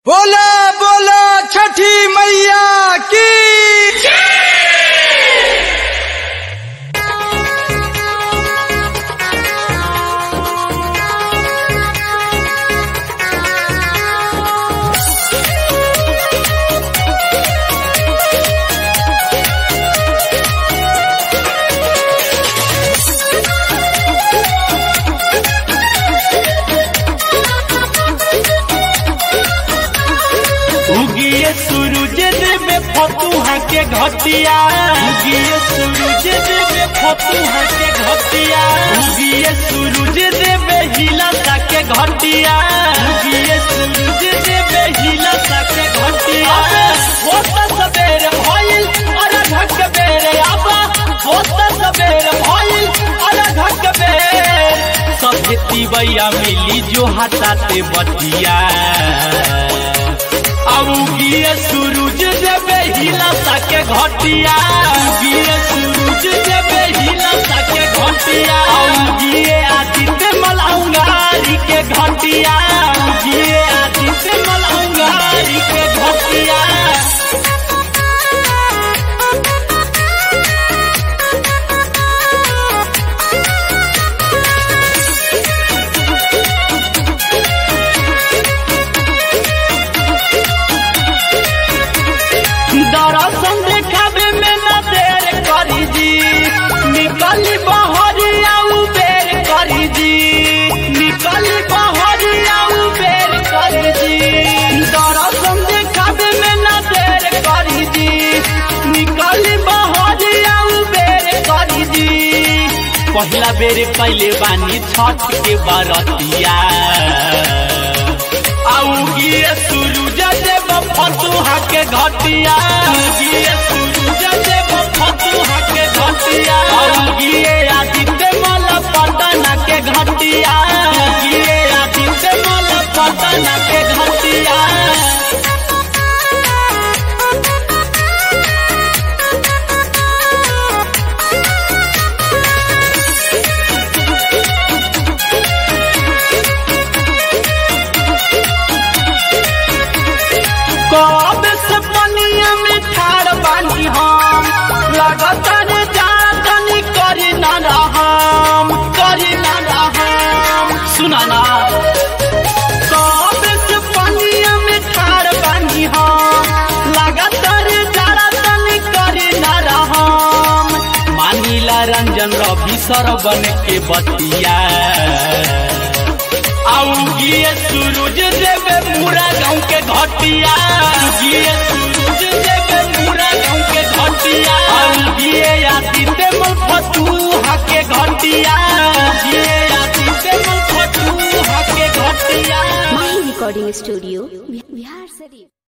बोला बोला छठी मैया की उगिए सूरज देवे फतुहा के घटिया उगिए सूरज देवे फतुहा के घटिया उगिए सूरज देवे हिलसा के घटिया उगिए सूरज देवे हिलसा के घटिया होता सबेर भइल अरे ढक बेरे आबा होता सबेर भइल अरे ढक बेर सभे तिवैया मिली जो हटाते बतिया अब उगिए सूरज देवे हिला सके घटिया उगिए सूरज देवे हिला सके घटिया उगिए आदित्य मलंगारी के घटिया उगिए आदित्य मलंगारी के घटिया दर्शन देखावे में न देर करी जी निकली बहरिया उबेर करी जी निकली बहरिया उबेर करी जी दर्शन देखावे में न देर करी जी निकली बहरिया उबेर करी जी पहला बेर पहले बानी छठ के बरतिया आउगिए सूरज देव फतुहा के घटिया आउगिए सूरज देव फतुहा के घटिया आउगिए आदित्य मल पटना के घटिया आउगिए आदित्य मल पटना के घटिया कब से पनिया में ठाड़ बानी हम लगातार जातनी करी न रहम करी न रहम सुना ना कब से पनिया में ठाड़ बानी हम लगातार जातनी करी न रहम मानिला रंजन रवि सरबन के बतिया आउगिए सूरज देवे पूरा गाँव के घटिया आउगिए सूरज देवे पूरा गाँव के घटिया आउगिए आदित्य मल फतुहा के घटिया आउगिए आदित्य मल फतुहा के घटिया माही रिकॉर्डिंग स्टूडियो बिहार शरीफ